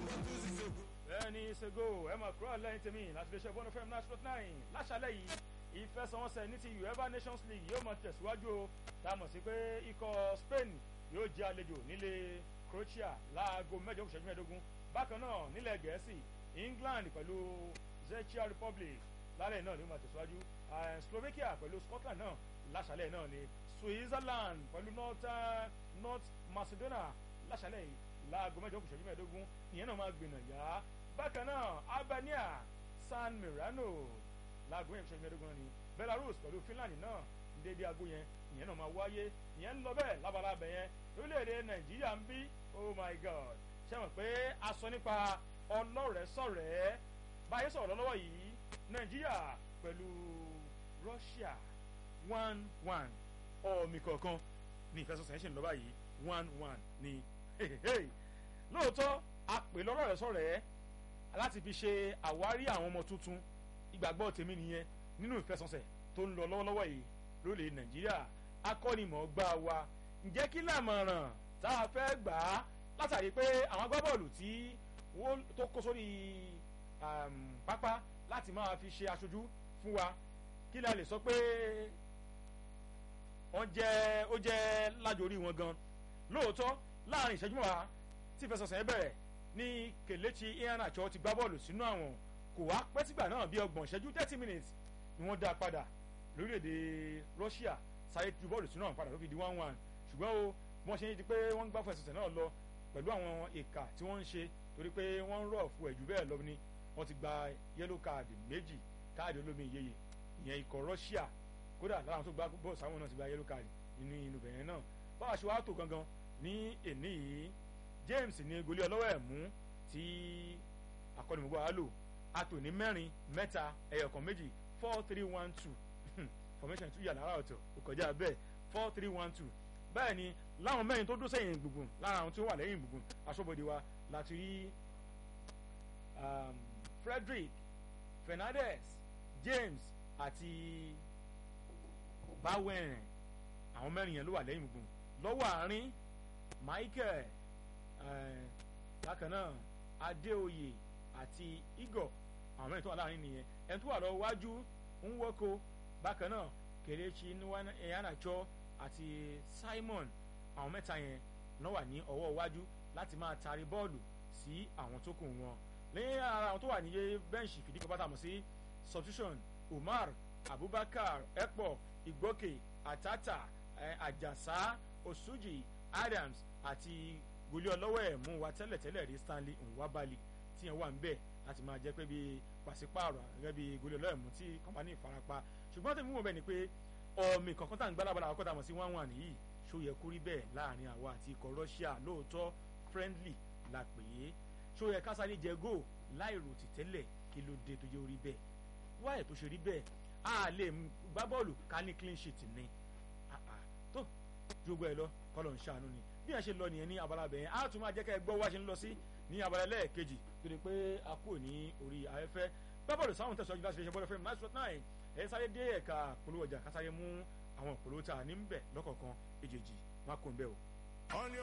bẹ́ẹ̀ni ṣègò ẹ máa kúrò lẹ́yìn tèmi láti lè ṣe bọ́ọ̀nù fm nine sport nine láṣálẹ̀ yìí ìfẹsẹ̀wọnsẹ̀ ní ti uefa nations league yóò máa tẹ̀síwájú o tá a mọ̀ sí pé ikọ̀ spain yóò jẹ́ àlejò nílé croatia láago mẹ́jọ kùsẹ́jú mẹ́ẹ̀ẹ́dógún bákan náà nílẹ̀ gẹ̀ẹ́sì england pẹ̀lú czechia republic lálẹ́ náà ni ó máa tẹ̀síwájú slovakia pẹ̀lú scotland náà láṣálẹ̀ náà ni switzerland pẹ̀lú north, uh, north macedonia láṣálẹ̀ yìí láago mẹ́jọ kùsẹ́jú mẹ́ẹ̀ẹ́dógún ìyẹn náà máa gbìnà yá bákan náà albania san mirano láago yẹn kùsẹ́jú mẹ́ẹ̀ẹ́dógún ni belarus pẹ̀lú finland náà dédé aago yẹn ìyẹn náà máa wáyé ìyẹn ń lọ bẹ́ẹ̀ lábalábẹ̀ yẹn lórílẹ̀‐èdè nàìjíríà ń bí oh my god ṣe mọ̀ pé a sọ nípa ọlọ́rẹ̀ẹ́sọ̀rẹ́ báyé sọ̀rọ̀ lọ́wọ́ yìí nàìjíríà pẹ̀lú russia one one ọ̀mì kọ̀ọ̀kan ní ìfẹsọ̀sẹ̀ ṣe ń lọ báyìí one one ni lóòótọ́ a pè lọ́rọ̀rẹ́sọ̀rẹ́ láti fi ṣe àwárí àwọn ọmọ tuntun ìgbàgbọ́ tèmi nìyẹn nínú ìfẹsọ̀sẹ̀ tó ń lọ lọ́wọ́lọ́wọ́ yìí lórílẹ̀ nàìjíríà akọ́nimọ̀ọ́gbá wa ǹjẹ́ kí làmọ̀ràn tá a fẹ́ gbà á látàrí pé àwọn agbábọ́ọ̀lù tí wọ́n tó kó sórí pápá láti máa fi ṣe aṣojú fún wa kí la lè sọ pé wọ́n jẹ́ ó jẹ́ lájorí wọn gan lóòótọ́ láàrin ìṣẹ́jú mọ́ra tí ìfẹsọ̀sẹ̀ bẹ̀rẹ̀ ní kelechi iheanacho ti gbá bọ́ọ̀lù sínú àwọn kò wá pẹ́ sígbà náà bí ọgbọ̀n ìṣẹ́jú thirty minutes ni wọ́n dá a padà lórílẹ̀‐èdè russia sáré ju bọ́ọ̀lù sínú àwọn padà tó fi di one one ṣùgbọ́n o wọ́n ṣe ń di pé wọ́n ń gbá fún ẹ̀sọ̀sẹ̀ náà lọ pẹ̀lú àwọn ìka tí wọ́n ń ṣe torí pé wọ́n ń rọ̀ fún ẹ̀jú bẹ́ẹ̀ lọ ni wọ́n ti gba yẹ́lò káàdì méjì káàdì olómi ìyeyè ìyẹn ikọ̀ russia kódà lára àwọn tó gba bọ́ọ̀lù sáwọn náà ti gba yẹ́lò káàdì nínú inú bẹ̀rẹ̀ náà báwa ṣe wá tó gangan ní èní yìí james ní goli ọlọ́wọ́ ẹ̀ mú tí akọ́nimọ̀gbọ́ wa lò atò ní mẹ́rin mẹ́ta ẹ̀yọ̀kan méjì four three one two formation tún yà lára ọ̀tọ̀ kò kọjá bẹ́ẹ̀ four three one two bẹ́ẹ̀ ni láwọn mẹ́rin tó dó sẹ́yìn gbùngbùn lára àwọn tí ó wà lẹ́yìn gbùngbùn aṣọ́bodè wa láti rí um, frederick fernandez james àti bowen àwọn mẹ́rin yẹn ló wà lẹ́yìn gbùngbùn lọ́wọ́ àárín michael bákan náà adéoyè àti igor àwọn mẹ́rin tó wà láàrin nìyẹn ẹni tó wà lọ́wọ́ wájú ń wọ́kọ̀ bákan náà kelechi iheanacho àti simon àwọn mẹ́ta yẹn náà wà ní ọwọ́ iwájú láti máa taari bọ́ọ̀lù sí àwọn tó kù wọn lẹ́yìn ara àwọn tó wà níye bẹ́ǹṣì fìdí kan pátá mọ̀ sí substitution umar abubakar ekpo igboke atata ajasa osuji adams àti goli ọlọ́wọ́ ẹ̀ mú wa tẹ́lẹ̀tẹ́lẹ̀ rí stanley nwabali tí yẹn wà ń bẹ̀ láti máa jẹ́ pé bí pàṣípààrọ̀ gẹ́gẹ́ bí goli ọlọ́wọ́ ẹ̀ mú tí kọ́mpánì farapa ṣùgbọ́n tẹ̀mí wọ̀ bẹ́ẹ̀ ni pé ọ̀mì kankan tá à ń gbá lábala àkọ́tà mọ̀ sí one one yìí ṣó yẹ kó rí bẹ́ẹ̀ láàrin àwa àti ikọ̀ russia lóòótọ́ friendly la pè é ṣó yẹ ká sáré jẹ góò láìrò tìtẹ́lẹ̀ kí ló dé tó yẹ orí bẹ́ẹ̀ wáyé tó ṣe rí bẹ́ẹ̀ a lè gbá bọ́ọ̀lù ká ní clean sheet ni tó jogbo ẹ lọ kọlọ̀ ń ṣàánú ni bí ẹ ṣe lọ nìyẹn ní abala bẹ̀yẹn á tún máa jẹ́ ká ẹ gbọ́ wá ṣe ń lọ sí ní abala lẹ́ẹ̀kejì tó di pé a kúrò ní orí afẹ́fẹ́ gbá bọ́ọ̀lù sáwọn tẹ̀síwájú láti fi ṣe bọ́ọ̀lù fẹ́mi nine sport nine ẹ sáré dé ẹ̀ka polówó ọjà ká sáré mú àwọn polówó tá a ní ń bẹ̀ lọ́kọ̀ọ̀kan èjèèjì má kó ń bẹ̀ o.